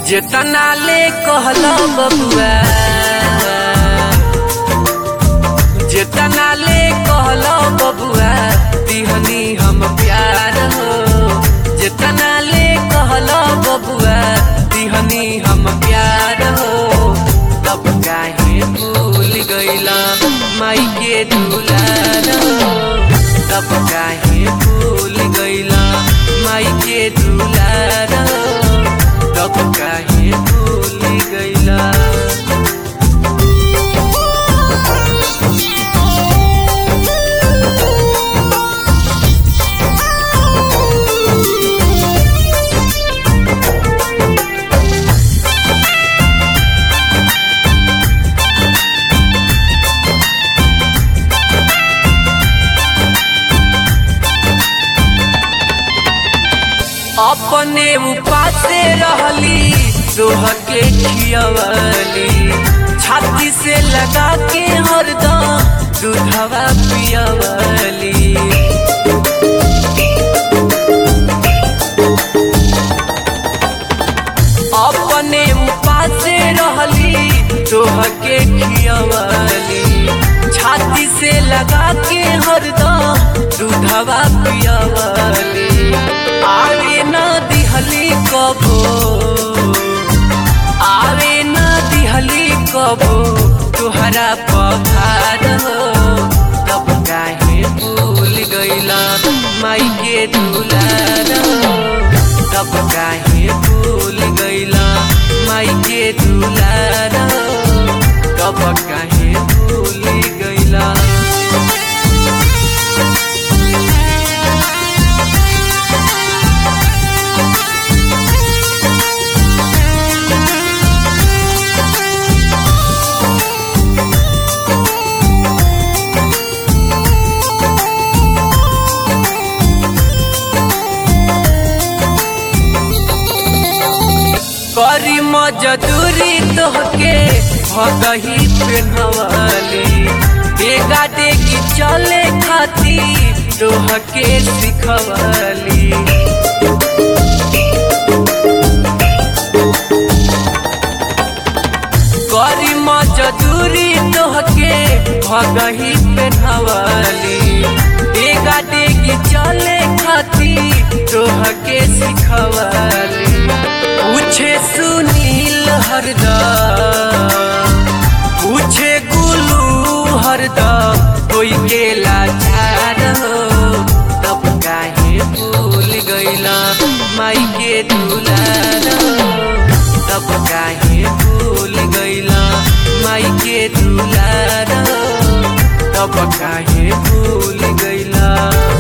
जेतना ले कहला बबुआ जेतना ले कहला बबुआ दिहनी हम प्यार हो जेतना ले कहला बबुआ दिहनी हम प्यार हो तब काहे भूल गईला माई के दुलार हो तब काहे भूल गईला माई के दुलार हो तब काहे भूल गईला अपने उपासे रहली दोह के खियवली छाती से लगा के हरदम दूधवा पियवली अपने उपासे रहली दोह के खियवली छाती से लगा के हरदम दूधवा पियवली आवे न दिहली कबो आवे न दिहली कबो तुहरा पखार हो तब काहे भूल गईला माई के दुलार हो तब काहे भूल गईला माई के दुलार हो तब काहे भूल गईला करी मजदूरी तोहके भगही पेनवली बेगा देगी चले खाती तोहके सिखवली करी मजदूरी तोहके भगही पेनवली बेगा देगी चले खाती तोहके सिखवली पूछे सुनील हरदम पूछे गुलू हरदम कोई के लाचार हो तब काहे भूल गईला माई के दुलार हो तब काहे भूल गईला माई के दुलार हो तब काहे भूल गईला